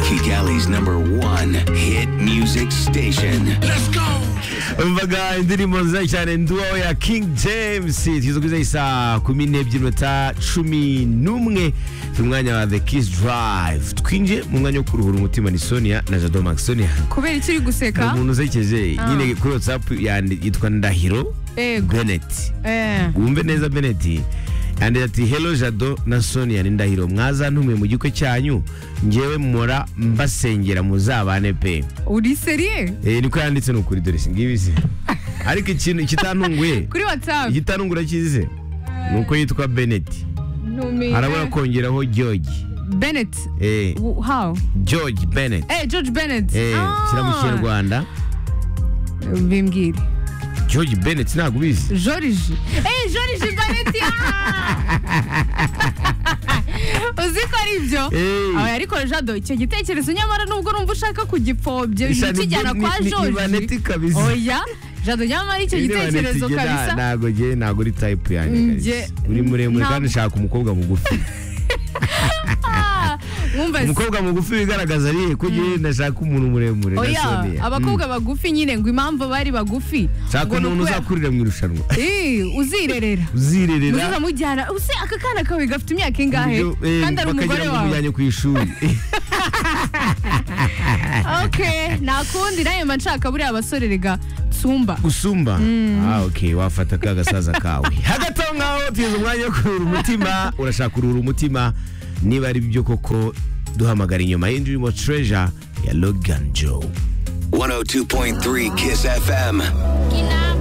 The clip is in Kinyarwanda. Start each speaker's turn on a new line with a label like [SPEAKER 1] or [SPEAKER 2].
[SPEAKER 1] Philly's number one hit music station.
[SPEAKER 2] umvaga indirimbo nziza cyane nduwo ya King James tugeze isa kumi n'ebyiri minota cumi n'umwe turi mu mwanya wa The Kiss Drive twinjiye mu mwanya wo kuruhura umutima ni Sonia na Jado Max Sonia
[SPEAKER 3] kubera iki uri
[SPEAKER 2] ni
[SPEAKER 3] guseka
[SPEAKER 2] umuntu usekeje
[SPEAKER 3] Ah.
[SPEAKER 2] nyine kuri WhatsApp yandi- yitwa Ndahiro
[SPEAKER 3] Yego.
[SPEAKER 2] Bennett
[SPEAKER 3] Eh,
[SPEAKER 2] wumve neza Bennett yanditse ati hello jado na sonia ni ndahiro mwazantumiye mu gikwe cyanyu ngewe mpora mbasengera muzabane pe
[SPEAKER 3] uri seriye
[SPEAKER 2] Eh, niko yanditse ni ukuri dore singibi se ariko ikintu kitantunguye
[SPEAKER 3] kuri whatsapp
[SPEAKER 2] igitantungura cyize ni uko yitwa Bennett
[SPEAKER 3] ntumiye
[SPEAKER 2] arabura kongeraho George
[SPEAKER 3] Bennett
[SPEAKER 2] eh,
[SPEAKER 3] W- how
[SPEAKER 2] George Bennett
[SPEAKER 3] eh George Bennett
[SPEAKER 2] eh,
[SPEAKER 3] Ah.
[SPEAKER 2] shyira mu kinyarwanda
[SPEAKER 3] bimbwire
[SPEAKER 2] George Bennett ntabwo ubizi
[SPEAKER 3] Joriji eh Joriji Bennett ah! uzi ko ari ibyo
[SPEAKER 2] Eh.
[SPEAKER 3] Awe, ariko jado icyo gitekerezo nyamara nubwo urumva ushaka kugipfobya
[SPEAKER 2] Isa ni-
[SPEAKER 3] ukijyana
[SPEAKER 2] ni-
[SPEAKER 3] kwa
[SPEAKER 2] ni- ni
[SPEAKER 3] Joriji
[SPEAKER 2] Bennett kabisa.
[SPEAKER 3] oya jado nyamara icyo
[SPEAKER 2] Niba
[SPEAKER 3] gitekerezo
[SPEAKER 2] nitijye, nta-
[SPEAKER 3] kabisa
[SPEAKER 2] ntabwo ngewe ntabwo uri tayipu yanjye
[SPEAKER 3] Mm,
[SPEAKER 2] kabisa.
[SPEAKER 3] nge-
[SPEAKER 2] uri muremure
[SPEAKER 3] ntabwo-
[SPEAKER 2] kandi ushaka umukobwa mugufi
[SPEAKER 3] Ah, mwumva se.
[SPEAKER 2] umukobwa mugufi wigaragaza ariye ko ngewe ndashaka umuntu muremure na
[SPEAKER 3] oya
[SPEAKER 2] Sonia.
[SPEAKER 3] abakobwa bagufi nyine ngo impamvu bari bagufi
[SPEAKER 2] Mm. shaka
[SPEAKER 3] ngo ni
[SPEAKER 2] umuntu
[SPEAKER 3] ukubera-
[SPEAKER 2] uzakurira mu irushanwa
[SPEAKER 3] Eh, uzirerera
[SPEAKER 2] uzirerera
[SPEAKER 3] muzamujyana use aka kana kawe gafite imyaka
[SPEAKER 2] ku
[SPEAKER 3] ingahe
[SPEAKER 2] buryo, eh,
[SPEAKER 3] kandi
[SPEAKER 2] bakagira
[SPEAKER 3] ari umugore
[SPEAKER 2] ngo
[SPEAKER 3] wawe
[SPEAKER 2] umujyanye ku ishuri
[SPEAKER 3] okay nta kundi nawe mba nshaka buriya basore rega tsumba
[SPEAKER 2] usumba ah, okay wafata ka gasaza kawe hagati aho ngaho tugeze umwanya wo kuruhura umutima urashaka kuruhura umutima niba ari byo koko duhamagara inyuma y'indirimbo treasure ya logan joe
[SPEAKER 1] 102.3 Kiss FM.
[SPEAKER 4] Kina